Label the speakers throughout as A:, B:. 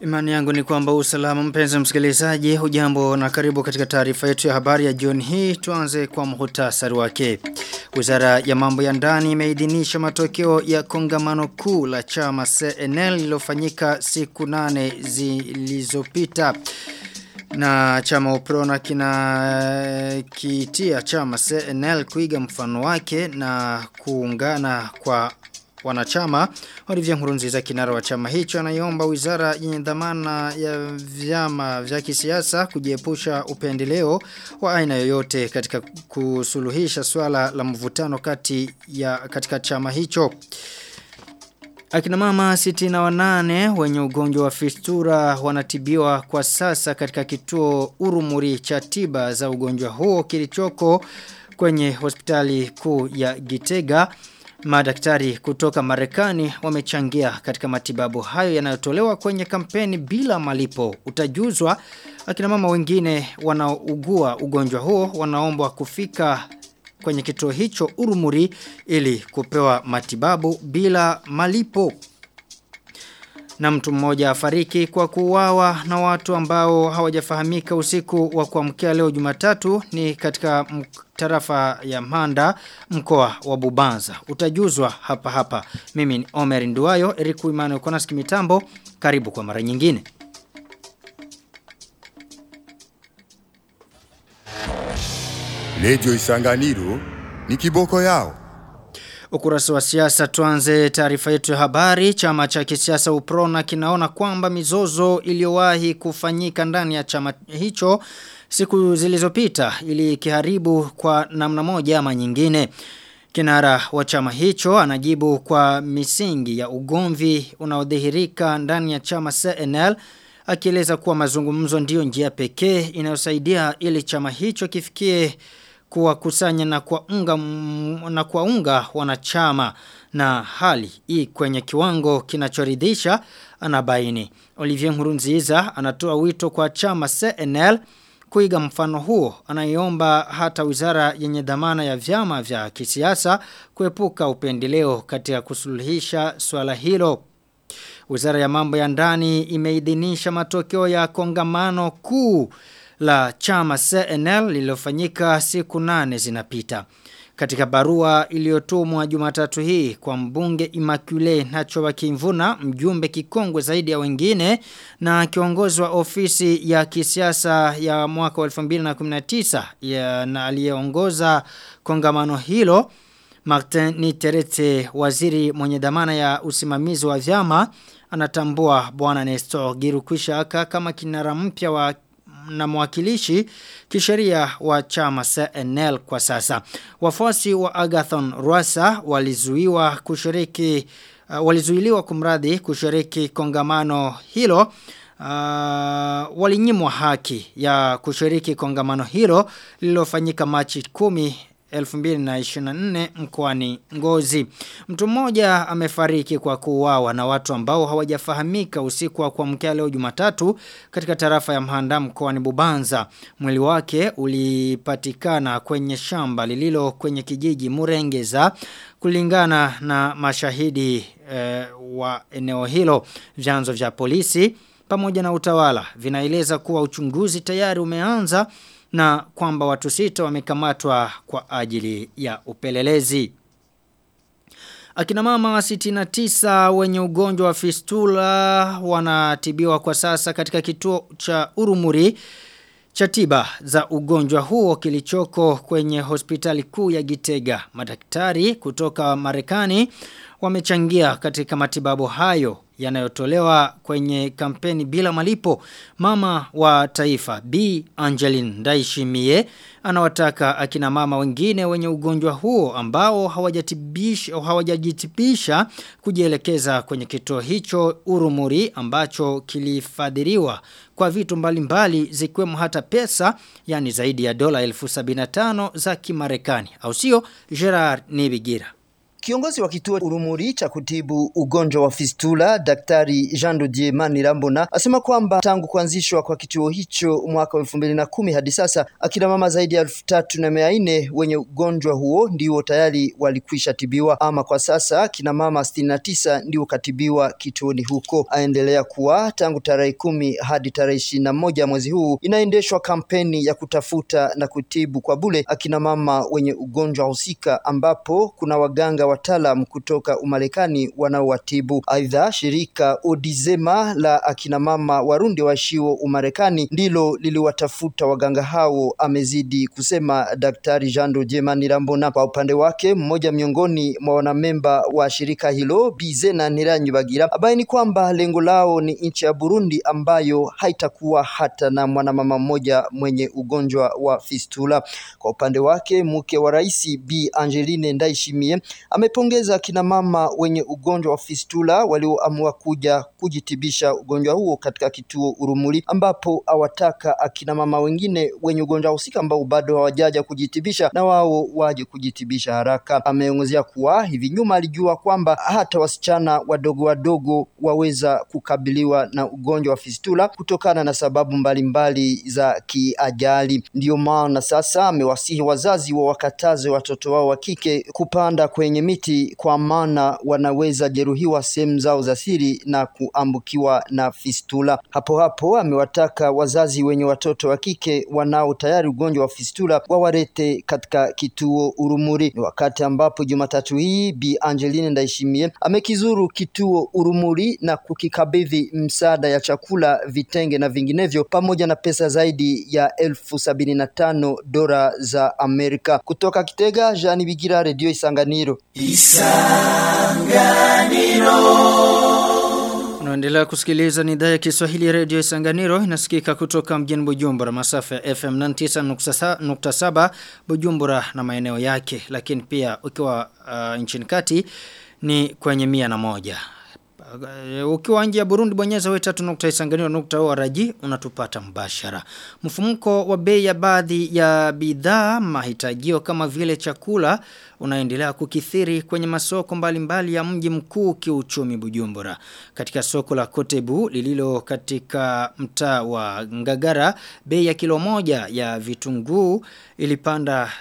A: Imani yangu ni kwamba usalama mpenzi msikilizaji hujambo na karibu katika taarifa yetu ya habari ya jioni hii tuanze kwa muhtasari wake. Wizara ya mambo ya ndani imeidhinisha matokeo ya kongamano kuu la chama CNL lilofanyika siku nane zilizopita. Na chama Uprona kina kitia chama CNL kuiga mfano wake na kuungana kwa wanachama Olivier Nkurunziza kinara wa chama hicho anaiomba wizara yenye dhamana ya vyama vya kisiasa kujiepusha upendeleo wa aina yoyote katika kusuluhisha swala la mvutano kati ya katika chama hicho. Akina mama sitina wanane wenye ugonjwa wa fistura wanatibiwa kwa sasa katika kituo urumuri cha tiba za ugonjwa huo kilichoko kwenye hospitali kuu ya Gitega. Madaktari kutoka Marekani wamechangia katika matibabu hayo yanayotolewa kwenye kampeni bila malipo. Utajuzwa akina mama wengine wanaougua ugonjwa huo wanaombwa kufika kwenye kituo hicho urumuri ili kupewa matibabu bila malipo. Na mtu mmoja afariki kwa kuuawa na watu ambao hawajafahamika usiku wa kuamkia leo Jumatatu ni katika tarafa ya Manda mkoa wa Bubanza. Utajuzwa hapa hapa. Mimi ni Omer Nduwayo, Eriku Imano Konaski Mitambo. Karibu kwa mara nyingine.
B: Lejo Isanganiro ni kiboko yao.
A: Ukurasa wa siasa tuanze taarifa yetu ya habari. Chama cha kisiasa Uprona kinaona kwamba mizozo iliyowahi kufanyika ndani ya chama hicho siku zilizopita ili kiharibu kwa namna moja ama nyingine. Kinara wa chama hicho anajibu kwa misingi ya ugomvi unaodhihirika ndani ya chama CNL akieleza kuwa mazungumzo ndiyo njia pekee inayosaidia ili chama hicho kifikie kuwakusanya na kuwaunga na kuwaunga wanachama na hali hii kwenye kiwango kinachoridhisha anabaini. Olivier Nkurunziza anatoa wito kwa chama CNL kuiga mfano huo anaiomba hata wizara yenye dhamana ya vyama vya kisiasa kuepuka upendeleo katika kusuluhisha swala hilo. Wizara ya mambo ya ndani imeidhinisha matokeo ya kongamano kuu la chama CNL lililofanyika siku nane zinapita. Katika barua iliyotumwa Jumatatu hii kwa mbunge Immaculée Nacho Kimvuna, mjumbe kikongwe zaidi ya wengine na kiongozi wa ofisi ya kisiasa ya mwaka wa 2019 ya na aliyeongoza kongamano hilo Martin Niterete waziri mwenye dhamana ya usimamizi wa vyama anatambua bwana Nestor Girukwishaka kama kinara mpya wa na mwakilishi kisheria wa chama CNL kwa sasa. Wafuasi wa Agathon Rwasa walizuiwa kushiriki uh, walizuiliwa kumradhi kushiriki kongamano hilo uh, walinyimwa haki ya kushiriki kongamano hilo lililofanyika Machi 10 2024 mkoani Ngozi. Mtu mmoja amefariki kwa kuuawa na watu ambao hawajafahamika usiku wa kuamkia leo Jumatatu katika tarafa ya Mhanda mkoani Bubanza. Mwili wake ulipatikana kwenye shamba lililo kwenye kijiji Murengeza kulingana na mashahidi eh, wa eneo hilo. Vyanzo vya polisi pamoja na utawala vinaeleza kuwa uchunguzi tayari umeanza na kwamba watu sita wamekamatwa kwa ajili ya upelelezi. Akina mama 69 wenye ugonjwa wa fistula wanatibiwa kwa sasa katika kituo cha Urumuri cha tiba za ugonjwa huo kilichoko kwenye hospitali kuu ya Gitega. Madaktari kutoka Marekani wamechangia katika matibabu hayo yanayotolewa kwenye kampeni bila malipo. Mama wa taifa B. Angeline Ndaishimie anawataka akina mama wengine wenye ugonjwa huo ambao hawajatibisha hawajajitibisha kujielekeza kwenye kituo hicho Urumuri ambacho kilifadhiliwa kwa vitu mbalimbali zikiwemo hata pesa yani zaidi ya dola 1075 za Kimarekani au sio Gerard Nibigira
C: Kiongozi wa kituo Urumuri cha kutibu ugonjwa wa fistula, Daktari Jean Dodier Manirambona asema kwamba tangu kuanzishwa kwa kituo hicho mwaka wa elfu mbili na kumi hadi sasa akina mama zaidi ya elfu tatu na mia nne wenye ugonjwa huo ndio tayari walikwisha tibiwa. Ama kwa sasa kina mama sitini na tisa ndio katibiwa kituoni huko. Aendelea kuwa tangu tarehe kumi hadi tarehe ishirini na moja mwezi huu inaendeshwa kampeni ya kutafuta na kutibu kwa bure akina mama wenye ugonjwa husika, ambapo kuna waganga wataalam kutoka Umarekani wanaowatibu. Aidha, shirika Odizema la akina mama Warundi waishio Umarekani ndilo liliwatafuta waganga hao, amezidi kusema Daktari Jean Dodier Manirambona. Kwa upande wake, mmoja miongoni mwa wanamemba wa shirika hilo Bizena Ntiranyibagira abaini kwamba lengo lao ni nchi ya Burundi ambayo haitakuwa hata na mwanamama mmoja mwenye ugonjwa wa fistula. Kwa upande wake, mke wa rais Bi Angeline Ndaishimie amepongeza kina mama wenye ugonjwa wa fistula walioamua kuja kujitibisha ugonjwa huo katika kituo Urumuri, ambapo awataka akina mama wengine wenye ugonjwa husika ambao bado hawajaja kujitibisha na wao waje kujitibisha haraka. Ameongezea kuwa hivi nyuma alijua kwamba hata wasichana wadogo wadogo waweza kukabiliwa na ugonjwa wa fistula kutokana na sababu mbalimbali mbali za kiajali. Ndiyo maana sasa amewasihi wazazi wa wakataze watoto wao wa kike kupanda kwenye miti, kwa maana wanaweza jeruhiwa sehemu zao za siri na kuambukiwa na fistula. Hapo hapo amewataka wazazi wenye watoto wa kike wanao tayari ugonjwa wa fistula wawarete katika kituo Urumuri. Ni wakati ambapo Jumatatu hii Bi Angeline Ndaishimie amekizuru kituo Urumuri na kukikabidhi msaada ya chakula, vitenge na vinginevyo pamoja na pesa zaidi ya elfu sabini na tano dola za Amerika. Kutoka Kitega, Jean Bigira, Radio Isanganiro.
A: Unaendelea kusikiliza ni idhaa ya Kiswahili ya Radio Isanganiro inasikika kutoka mjini Bujumbura masafa ya FM 99.7 Bujumbura na maeneo yake lakini pia ukiwa uh, nchini kati ni kwenye mia na moja. Uh, ukiwa nje ya Burundi bonyeza we3.isanganiro.org unatupata mbashara. Mfumuko wa bei ya baadhi ya bidhaa mahitajio kama vile chakula unaendelea kukithiri kwenye masoko mbalimbali mbali ya mji mkuu kiuchumi Bujumbura. Katika soko la Kotebu lililo katika mtaa wa Ngagara bei ya kilo moja ya vitunguu ilipanda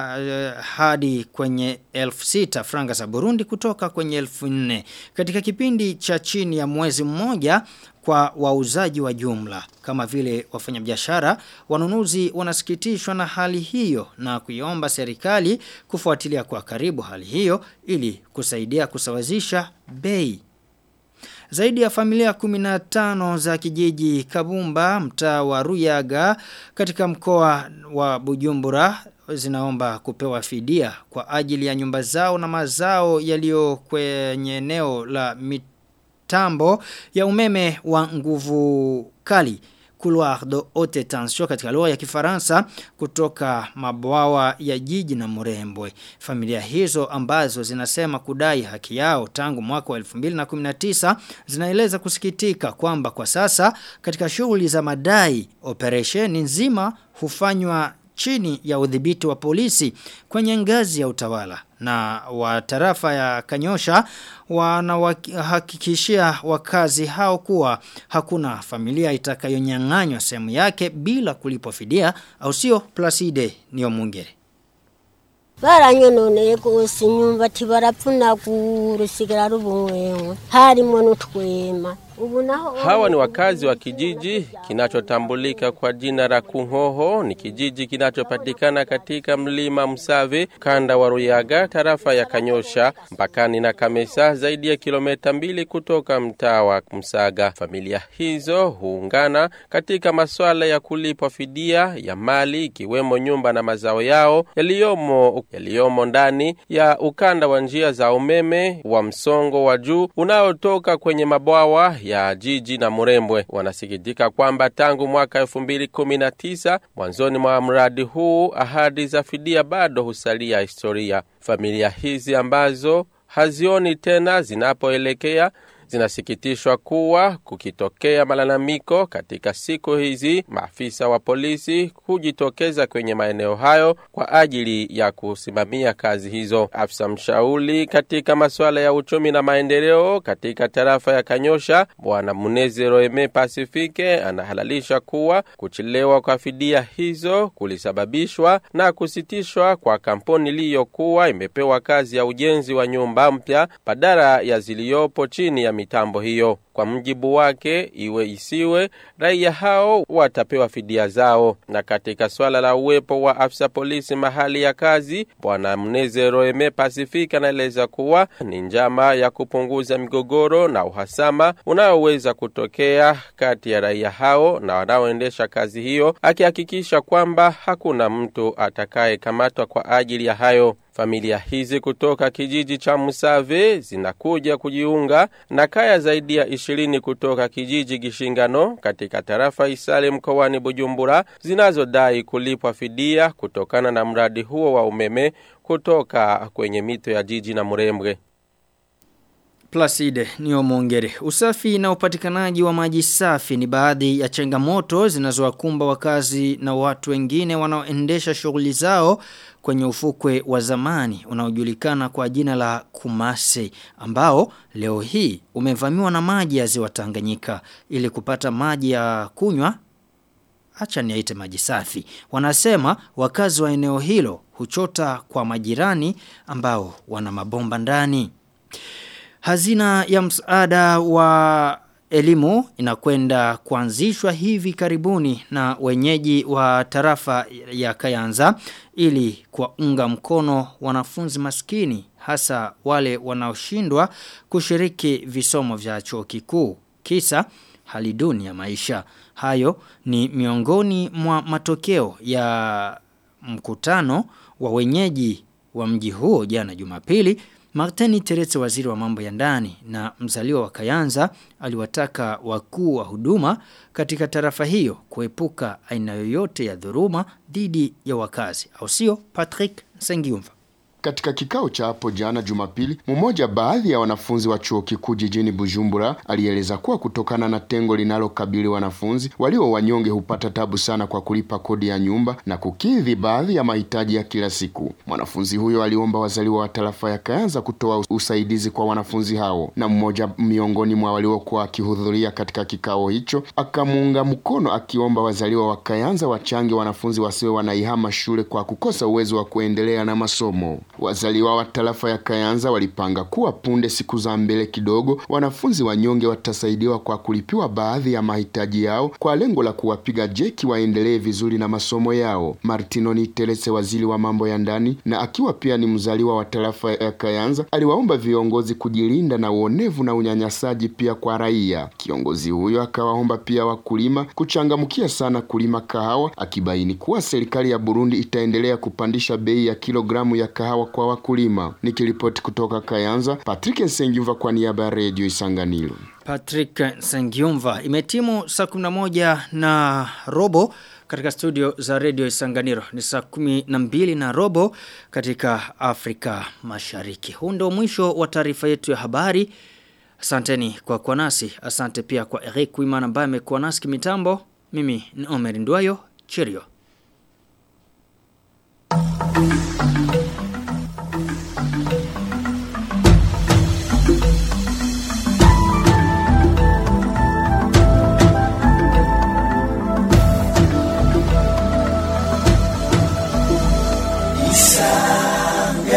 A: hadi kwenye elfu sita franga za Burundi kutoka kwenye elfu nne. Katika kipindi cha chini ya mwezi mmoja kwa wauzaji wa jumla. Kama vile wafanyabiashara, wanunuzi wanasikitishwa na hali hiyo na kuiomba serikali kufuatilia kwa karibu hali hiyo ili kusaidia kusawazisha bei. Zaidi ya familia 15 za kijiji Kabumba mtaa wa Ruyaga katika mkoa wa Bujumbura zinaomba kupewa fidia kwa ajili ya nyumba zao na mazao yaliyo kwenye eneo la mitambo ya umeme wa nguvu kali couloir de haute tension katika lugha ya Kifaransa kutoka mabwawa ya jiji na Murembwe. Familia hizo ambazo zinasema kudai haki yao tangu mwaka wa 2019 zinaeleza kusikitika kwamba kwa sasa katika shughuli za madai operesheni nzima hufanywa chini ya udhibiti wa polisi kwenye ngazi ya utawala na wa tarafa ya Kanyosha wanawahakikishia wakazi hao kuwa hakuna familia itakayonyang'anywa sehemu yake bila kulipwa fidia au sio Placide niyo mungere
D: baranyononeye gose imyumbati barapfunagura usigara rubumwewe harimo n'utwema
E: Hawa ni wakazi wa kijiji kinachotambulika kwa jina la Kunhoho. Ni kijiji kinachopatikana katika mlima Msave, kanda wa Ruyaga, tarafa ya Kanyosha, mpakani na Kamesa, zaidi ya kilomita mbili kutoka mtaa wa Msaga. Familia hizo huungana katika masuala ya kulipwa fidia ya mali, ikiwemo nyumba na mazao yao yaliyomo yaliyomo ndani ya ukanda wa njia za umeme wa msongo wa juu unaotoka kwenye mabwawa ya jiji na Murembwe. Wanasikitika kwamba tangu mwaka 2019 mwanzoni mwa mradi huu ahadi za fidia bado husalia historia. Familia hizi ambazo hazioni tena zinapoelekea zinasikitishwa kuwa kukitokea malalamiko katika siku hizi, maafisa wa polisi hujitokeza kwenye maeneo hayo kwa ajili ya kusimamia kazi hizo. Afisa mshauri katika masuala ya uchumi na maendeleo katika tarafa ya Kanyosha, Bwana Muneze Roeme Pasifike anahalalisha kuwa kuchelewa kwa fidia hizo kulisababishwa na kusitishwa kwa kampuni iliyokuwa imepewa kazi ya ujenzi wa nyumba mpya badala ya ziliyopo chini ya mitambo hiyo. Kwa mjibu wake, iwe isiwe, raia hao watapewa fidia zao. Na katika swala la uwepo wa afisa polisi mahali ya kazi, Bwana Mneze Roeme Pacific anaeleza kuwa ni njama ya kupunguza migogoro na uhasama unaoweza kutokea kati ya raia hao na wanaoendesha kazi hiyo, akihakikisha kwamba hakuna mtu atakayekamatwa kwa ajili ya hayo. Familia hizi kutoka kijiji cha Musave zinakuja kujiunga na kaya zaidi ya ishirini kutoka kijiji Gishingano katika tarafa Isale mkoani Bujumbura zinazodai kulipwa fidia kutokana na mradi huo wa umeme kutoka kwenye mito ya jiji na Murembwe.
A: Placide Niomongere. Usafi na upatikanaji wa maji safi ni baadhi ya changamoto zinazowakumba wakazi na watu wengine wanaoendesha shughuli zao kwenye ufukwe wa zamani unaojulikana kwa jina la Kumase ambao leo hii umevamiwa na maji ya ziwa Tanganyika ili kupata maji ya kunywa acha niaite maji safi. Wanasema wakazi wa eneo hilo huchota kwa majirani ambao wana mabomba ndani. Hazina ya msaada wa elimu inakwenda kuanzishwa hivi karibuni na wenyeji wa tarafa ya Kayanza ili kuwaunga mkono wanafunzi maskini hasa wale wanaoshindwa kushiriki visomo vya chuo kikuu. Kisa hali duni ya maisha. Hayo ni miongoni mwa matokeo ya mkutano wa wenyeji wa mji huo jana Jumapili Martini Teretse waziri wa mambo ya ndani na mzaliwa wa Kayanza aliwataka wakuu wa huduma katika tarafa hiyo kuepuka aina yoyote ya dhuruma dhidi ya wakazi. Au sio Patrick Sengiumva.
F: Katika kikao cha hapo jana Jumapili, mmoja baadhi ya wanafunzi wa chuo kikuu jijini Bujumbura alieleza kuwa kutokana na tengo linalokabili wanafunzi walio wanyonge hupata tabu sana kwa kulipa kodi ya nyumba na kukidhi baadhi ya mahitaji ya kila siku. Mwanafunzi huyo aliomba wazaliwa wa tarafa ya Kayanza kutoa usaidizi kwa wanafunzi hao, na mmoja miongoni mwa waliokuwa akihudhuria katika kikao hicho akamuunga mkono akiomba wazaliwa wa Kayanza wachange wanafunzi wasiwe wanaihama shule kwa kukosa uwezo wa kuendelea na masomo. Wazaliwa wa tarafa ya Kayanza walipanga kuwa punde siku za mbele kidogo wanafunzi wanyonge watasaidiwa kwa kulipiwa baadhi ya mahitaji yao kwa lengo la kuwapiga jeki waendelee vizuri na masomo yao. Martino Niterese, waziri wa mambo ya ndani na akiwa pia ni mzaliwa wa tarafa ya Kayanza, aliwaomba viongozi kujilinda na uonevu na unyanyasaji pia kwa raia. Kiongozi huyo akawaomba pia wakulima kuchangamkia sana kulima kahawa, akibaini kuwa serikali ya Burundi itaendelea kupandisha bei ya kilogramu ya kahawa kwa wakulima. Nikiripoti kutoka Kayanza, Patrick Nsengiumva kwa niaba ya Radio Isanganiro.
A: Patrick Sengiumva imetimu saa 11 na robo katika studio za Radio Isanganiro ni saa 12 na robo katika Afrika Mashariki. Huu ndio mwisho wa taarifa yetu ya habari. Asanteni kwa kuwa nasi. Asante pia kwa Eric Wimana ambaye amekuwa nasi kimitambo. Mimi ni Omer Ndwayo. Cheerio.